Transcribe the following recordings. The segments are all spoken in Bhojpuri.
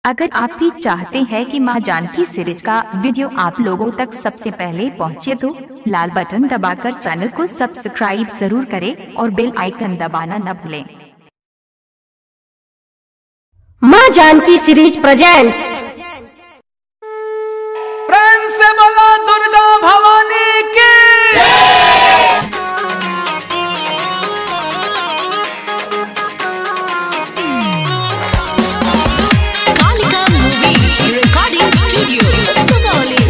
अगर आप भी चाहते हैं कि मां जानकी सीरीज का वीडियो आप लोगों तक सबसे पहले पहुंचे तो लाल बटन दबाकर चैनल को सब्सक्राइब जरूर करें और बेल आइकन दबाना न भूलें माँ जानकी सीरीज प्रेजेंट्स प्रेम से बोला दुर्गा भवानी की Kalika Movies Recording Studio, Sugauli.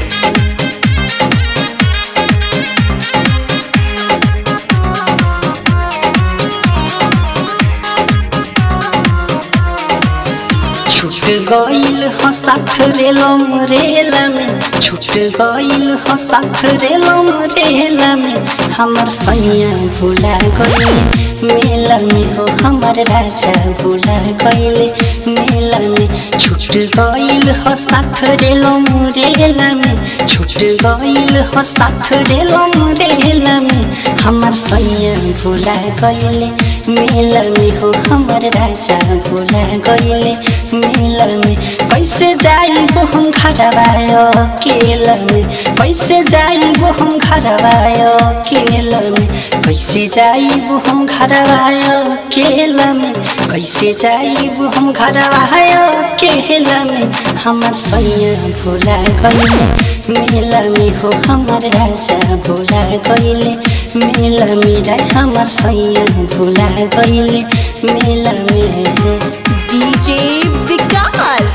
छूट गईल हो साथ रेलम रेला में छूट गईल हो साथ रेलम रेला में हमर सैया भूला गईल मेला में हो हमर राजा भूला गईल मेला में छूट गईल हो साथ रेलम रेला में छूट गईल हो साथ रेलम रेला में हमर सैया भूला गईल मेला में हो हमर राजा भूला गईल मेला में कैसे जाइब हम घरवायो अकेला में कैसे जाइब हम घरवायो अकेला में कैसे जाइब हम घरवायो अकेला में कैसे जाइब हम घरवायो अकेला में हमर सैया भूला गइले मेला में हो हमर राजा भूला गइले मेला में राय हमर सैया भूला गइले मेला में DJ Vikas.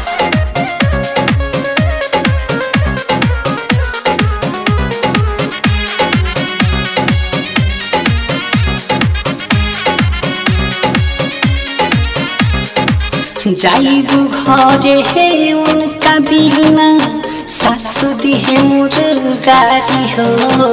जाइबू घरे हे उनका बिना सासु दिहे मोर गारी हो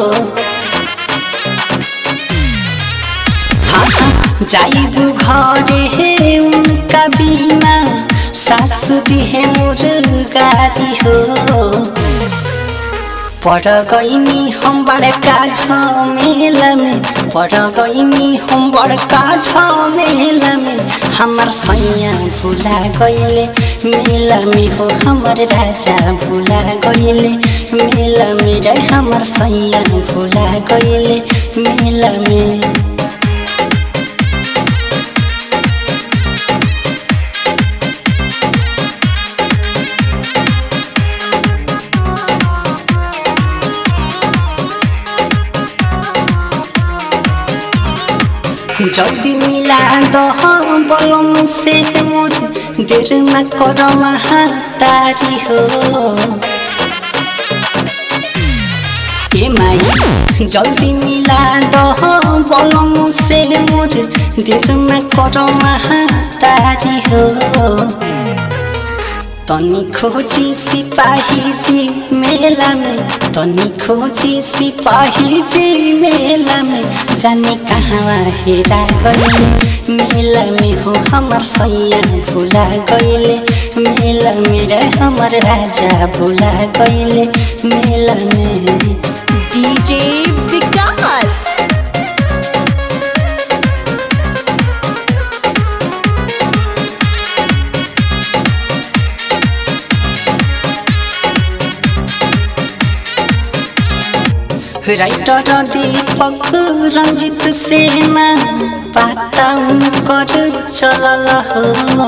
हाँ हाँ जाइबू घरे हे उनका बिना सासु दिहे मोर गारी हो पड़ गईनी हम बड़का झमेला में पड़ गईनी हम बड़का झमेला में हमर सैया भूला गईले मेला में हो हमर राजा भूला गईले मेला में रे हमर सैया भूला गईले मेला में जल्दी मिला दह बलम से मोर देर न कर महातारी हो ए माई जल्दी मिला दह बलम से मोर देर न कर महातारी हो तनी खोजी सिपाही जी मेला में तनी खोजी सिपाही जी मेला में जाने कहाँ हेरा गईले मेला में हो हमर सैया भूला गईले मेला में रे हमर राजा भूला गईले मेला में DJ Vikas. Writer Deepak Ranjit Sena पाता उनकर चलल हो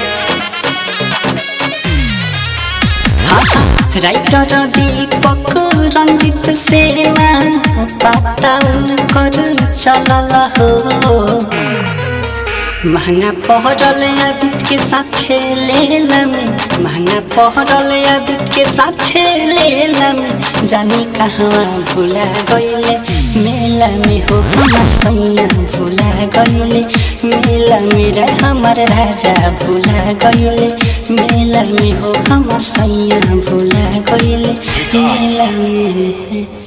हाँ, हाँ, राइटर दीपक रंजित सेना पाता उनकर चलल हो महंगा पहरल आदित्य के साथे लेला में महंगा पहरल आदित्य के साथे लेला में जानी कहाँ भूला गईले मेला में हो हमर सैया भूला गईले मेला में रे हमर राजा भूला गईले मेला में हो हमर सैया भूला गईले मेला में